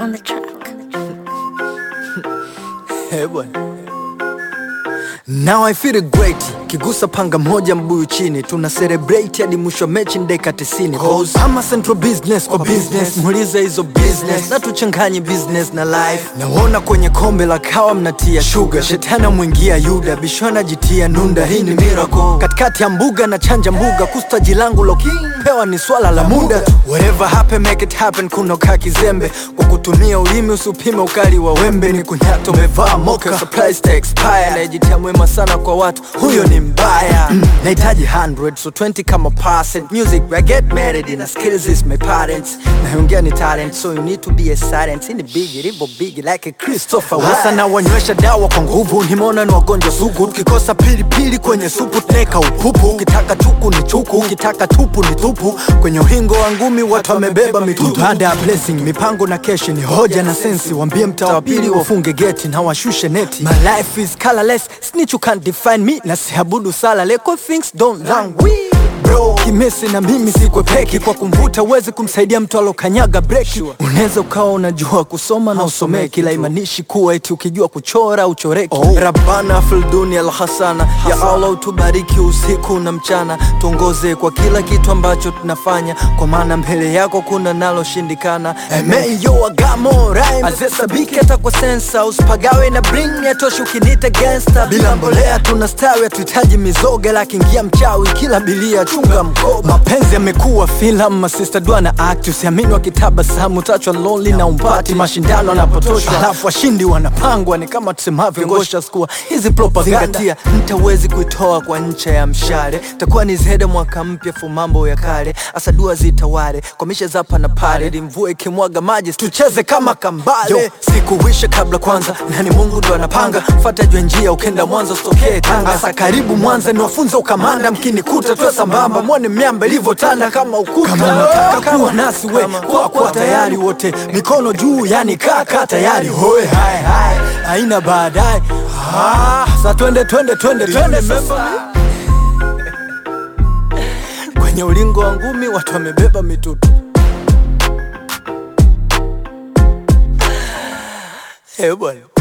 on the track. Eh, bwana. Now I feel great kigusa panga moja mbuyu chini tuna celebrate hadi mwisho wa mechi ndeka 90 Cause ama central business kwa business muulize hizo business na tuchanganye business na life naona kwenye kombe la kawa mnatia sugar shetani mwingia yuda bishona jitia nunda hii ni miracle katikati ya mbuga na chanja mbuga kustaji langu lo pewa ni swala la muda tu whatever happen make it happen kunoka kizembe kwa kutumia ulimi usipime ukali wa wembe ni kunyato umevaa moka surprise to expire najitia mwema sana kwa watu huyo ni mbaya mm. nahitaji 100 so 20 kama percent music I get married in a skills is my parents naongea ni talent so you need to be a silent in the big ribo big like a Christopher hasa na wanywesha dawa kwa nguvu nimeona ni wagonjwa sugu ukikosa pilipili kwenye supu tuneka upupu ukitaka chuku ni chuku ukitaka tupu ni tupu kwenye uhingo wa ngumi watu wamebeba mitutu baada ya blessing mipango na keshi ni hoja na sensi wambie mtaa wa pili wafunge geti na washushe neti my life is colorless snitch you can't define me na siabudu sala leko things don't languish bro kimesi na mimi sikwepeki kwa kumvuta uwezi kumsaidia mtu alokanyaga breki unaweza ukawa unajua kusoma na usomee kila imanishi kuwa eti ukijua kuchora uchoreki oh. rabana filduni alhasana ya allah utubariki usiku na mchana tuongoze kwa kila kitu ambacho tunafanya kwa maana mbele yako kuna naloshindikana emeyo agamo azesabiki hata kwa sensa usipagawe na bring yatoshi ukinita gangsta bila mbolea tunastawi hatuhitaji mizoga lakiingia mchawi kila bilia chunga mkoba mapenzi yamekuwa filamu masista dua na act usiamini wakitabasamu tachwa lonely na umpati mashindano yanapotoshwa alafu washindi wanapangwa ni kama tusemavyo ngosha skua hizi propaganda mtawezi kuitoa kwa ncha ya mshale takuwa ni zede mwaka mpya fu mambo ya kale asa dua zitawale kwa mishe zapa na pale ili mvua ikimwaga maji tucheze kama kambale Yo, sikuwisha kabla kwanza nani mungu ndo anapanga fata jwe njia ukenda mwanza usitokee tanga asa karibu mwanza niwafunza ukamanda mkinikuta tuwe sambamba mwone miamba ilivyotanda kama ukuta kama unataka kuwa nasi we kwa kwa tayari wote mikono juu yani kaka tayari hoe hai hai haina baadaye ah, sa twende twende twende twende sasa kwenye ulingo wa ngumi watu wamebeba mitutu Eh bwana